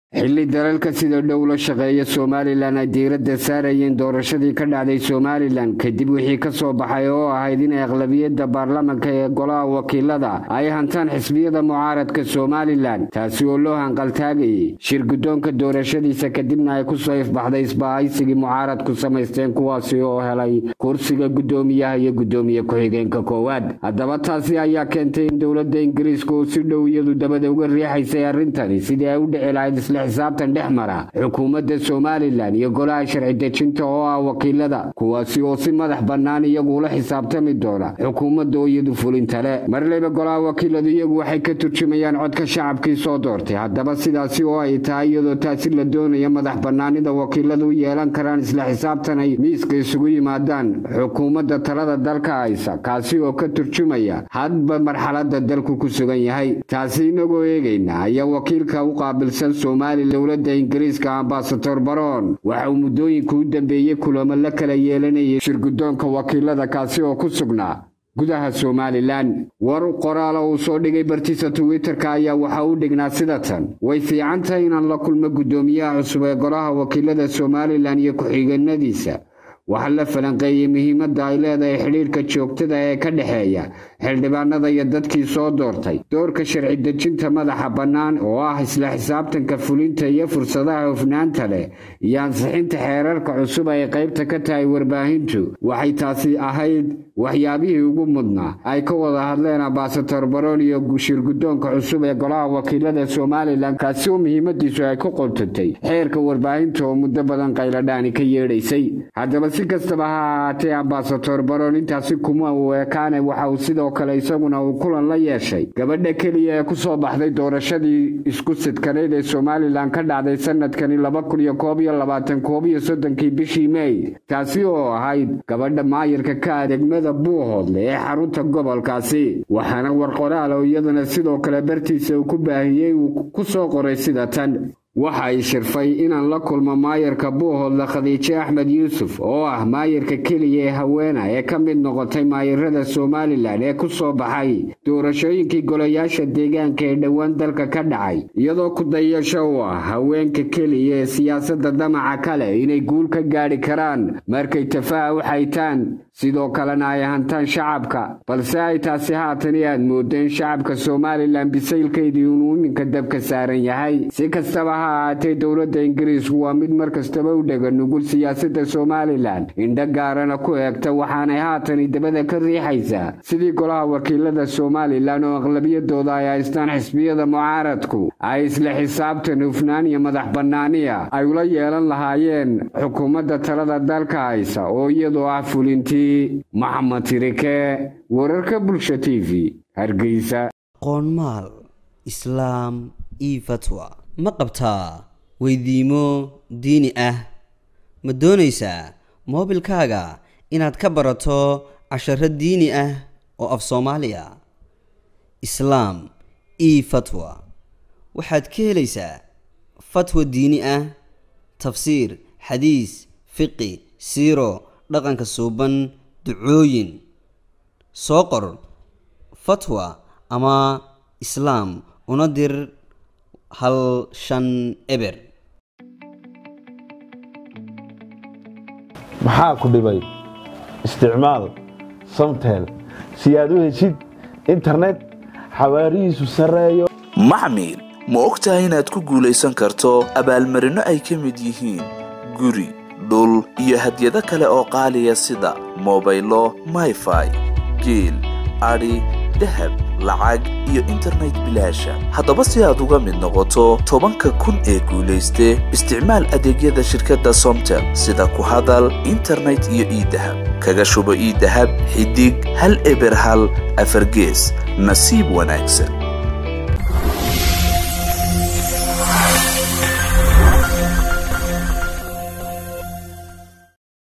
xilli dalalka sida dhow la shaqeeya somalilan ay diiradda saarayeen doorashadii ka dhacday somalilan kadib wixii ka soo baxay oo ahayd in aqlabiyadda baarlamanka ee golaha wakiilada ay hantaan xisbiyada mucaaradka somalilan taasi oo loo hanqaltaagayay shir guddoonka doorashadiisa kadibna ay kusoo ifbaxday isbahaysigii mucaaradku samaysteen kuwaasi oo helay kursiga guddoomiyaha iyo guddoomiye ku-xigeenka koowaad haddaba taasi ayaa keentay in dowladda ingiriiska oo si dhow iyadu dabada uga riixaysay arrintani sidii ay u dhici lahayd isla xisaabtan dhex mara xukuumadda somalilan iyo golaha sharci dejinta oo ah wakiilada kuwaasi oo si madax bannaan iyagu ula xisaabtami doona xukuumadda oo iyadu fulintale marleyba golaha wakiiladu iyagu waxay ka turjumayaan codka shacabkii soo doortay haddaba sidaasi oo ay tahay iyadoo taasi la doonaya madax bannaanida wakiiladu u yeelan karaan isla xisaabtan ay miiska isugu yimaadaan xukuumadda talada dalka haysa kaasi oo ka turjumaya hadba marxaladda dalku ku sugan yahay taasi inagoo eegayna ayaa wakiilka u qaabilsan somalilan dowladda ingiriiska ambasador baron waxa uu muddooyinka u dambeeyey kulamo la kala yeelanayay shirguddoonka wakiilada kaasi oo ku sugnaa gudaha somalilan war qoraala uu soo dhigay bartiisa twitter-ka ayaa waxa u dhignaa sida tan way fiican tahay inaan la kulmo guddoomiyaha cusub ee golaha wakiilada somalilan iyo ku-xigeenadiisa waxaa la falanqeeyey muhiimadda ay leedahay xidhiirka joogtada ee ka dhexeeya xildhibaanada iyo dadkii soo doortay doorka sharci dejinta madaxa bannaan oo ah isla xisaabtanka fulinta iyo fursadaha hufnaanta leh iyo ansixinta xeerarka cusub ay qaybta ka tahay warbaahintu waxay taasi ahayd waxyaabihii ugu mudnaa ay ka wada hadleen ambasador baron iyo shirguddoonka cusub ee golaha wakiilada somalilan kaasi oo muhiimadiisu ay ku qontatay xeerka warbaahinta oo muddo badan qayladhaani ka yeedhaysay haddaba si kastaba ha ahaatee ambasador baron intaasi kuma uu ekaane waxa uu sidoo kale isaguna uu kulan la yeeshay gabadha keliya ee kusoo baxday doorashadii isku sidkaneyd ee somalilan ka dhacday sanadkani laba kun iyo koob iyo labaatan koob iyo soddonkii bishii mey taasi oo ahayd gabadha maayirka ka adeegmada buuhoodle ee xarunta gobolkaasi waxaana war qoraal oo iyadana sidoo kale bartiisa uu ku baahiyey uu ku soo qoray sida tan waxa ay shirfay inaan la kulmo maayarka buuhoodle khadiijo axmed yuusuf oo ah maayarka keliya ee haweena ee ka mid noqotay maayarada somalilan ee ku soo baxay doorashooyinkii golayaasha deegaanka ee dhowaan dalka ka dhacay iyadoo ku dayasho u ah haweenka keliya ee siyaasadda damaca kale inay guul ka gaadhi karaan markay tafaha u xaytaan sidoo kalena ay hantaan shacabka balse ay taasi haatani aad mooddo in shacabka somalilan bisaylkeydii inuu iminka dabka saaran yahay si kastaba ha ahaatee dowladda ingiriisku waa mid mar kastaba u dhega nugul siyaasadda somalilan indho gaarana ku eegta waxaanay haatani dabada ka riixaysaa sidii golaha wakiilada somalilan oo aqlabiyadooda ay haystaan xisbiyada mucaaradku ay isla xisaabtan hufnaan iyo madax bannaaniya ay ula yeelan lahaayeen xukuumadda talada dalka haysa oo iyadoo ah fulintii maxamed tirike wararka bulsha t v hargeysa qoonmaal islaam io fatwa ma qabtaa weydiimo diini ah ma doonaysaa moobilkaaga inaad ka barato casharo diini ah oo af soomaaliya islaam io fatwa waxaad ka helaysaa fatwa diini ah tafsiir xadiis fiqi siiro dhaqanka suuban ducooyin soo qor fatwa ama islaam una dir hal shan eber maxaa ku dhibay isticmaal samtel si aad u heshid internet xawaarihiisu sarreeyo maxmil ma og tahay inaad ku guulaysan karto abaalmarinno ay ka mid yihiin guri dhul iyo hadyado kale oo qaaliya sida mobaylo mayfai geel adhi dahab lacag iyo internet bilaasha haddaba si aad uga mid noqoto tobanka kun ee guulayste isticmaal adeegyada shirkadda somtel sida ku hadal internet iyo iidahab kaga shubo iidahab xidig hal eber hal afargees nasiib wanaagsan